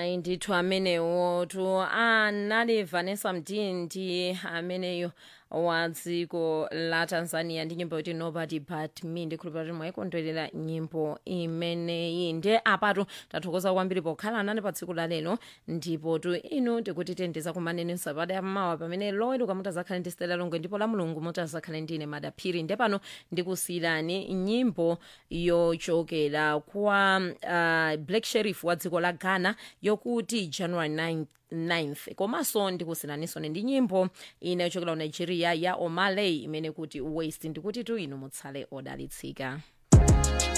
ayi ndithu amenewo tu anali vanessa mdindi ameneyo wa dziko la tanzania ndi nyimbo yoti nobody but me ndikhulupira kuti mwayikondwerera nyimbo imeneyi nde apatu tathokoza kwambiri pokhala nane pa tsiku la lero ndipo tu inu tikuti tendeza kumaneni sabata yammawa pamene loweruka mutazakhale ndi stela longwe ndipo la mulungu mutazakhale ndine madaphiri nde pano ndikusiyirani nyimbo yochokera kwa uh, black sheriff wa dziko la ghana yokuti january 9 9th komanso ndikusiyiraninso ndi nyimbo ina yochokera ku nigeria ya omaley imene kuti waste ndikuti tu inu mutsale odalitsika